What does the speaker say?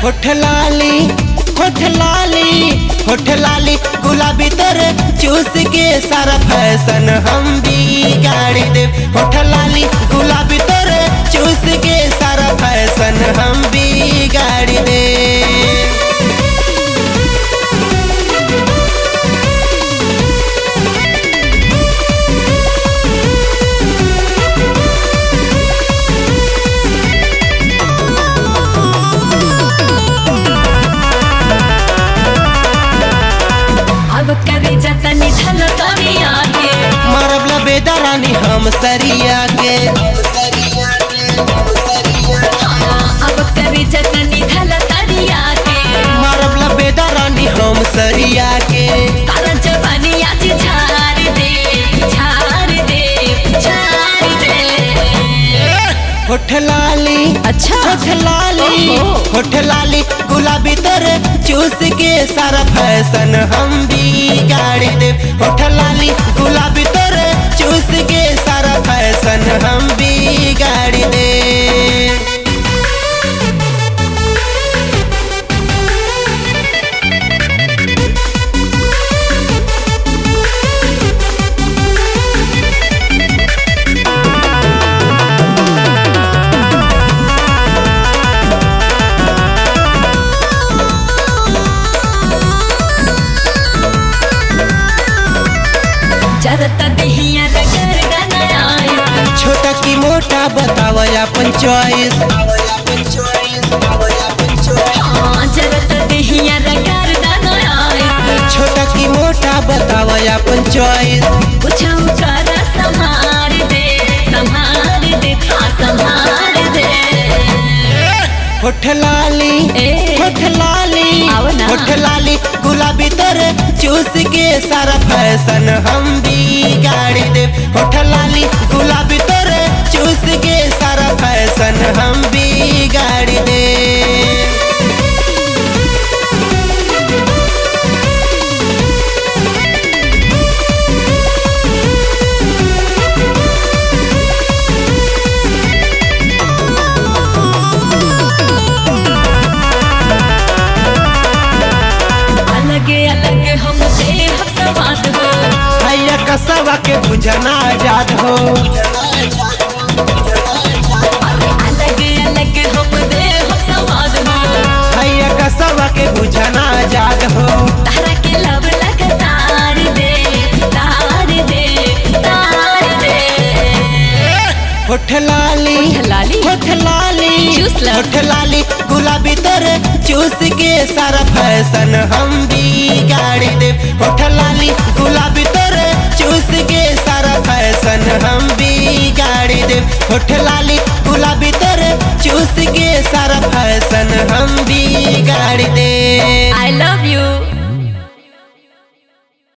होठ लाली होठ लाली होठ लाली गुलाबी तर चूस के सारा फैशन हम भी गाड़ी दे होठ लाली गुलाबी तर चूस के सारा फैशन हम भी गाड़ी दे अब करे जतनी धन तरिया के मारबला बेदरानी हम सरिया के अब करे जतनी धन तरिया के मारबला बेदरानी हम सरिया के सारा जवानी आज झाड़ दे झाड़ दे झाड़ दे होठ लाली अच्छा होठ लाली ओहो। होठ लाली गुलाबी तर चूस के सारा फैशन हम भी गाड़ी दे होठ लाली गुलाबी तर चूस के सारा फैशन हम भी गाड़ी दे जरता दहिया रगर गनाए छोटा की मोटा बताव अपन चॉइस हाँ जरता दहिया रगर गनाए छोटा की मोटा बताव अपन चॉइस कुछ कर संभाल दे संभाल दे हाँ संभाल दे होठ लाली ए। होठ लाली आओ ना। होठ लाली गुलाबी तर चूस के सारा फैशन हम भी गाड़ी दे होठ लाली गुलाबी तर चूस के सारा फैशन हम भी गाड़ी दे अलग अलग हम दे हम सवाद हो भैया कसवा के बुझना आजाद हो अलग अलग हम दे हम सवाद हो भैया कसवा के बुझना आजाद हो तारा के लब लग तार दे तार दे तार दे होठ लाली होठ लाली? होठ लाली चूस लो। होठ लाली गुलाबी तर चूस के सारा फैशन हम भी गाड़ी दे होठ लाली गुलाबी तर चूस के सारा फैशन हम भी गाड़ी दे होठ लाली गुलाबी तर चूस के सारा फैशन हम भी गाड़ी दे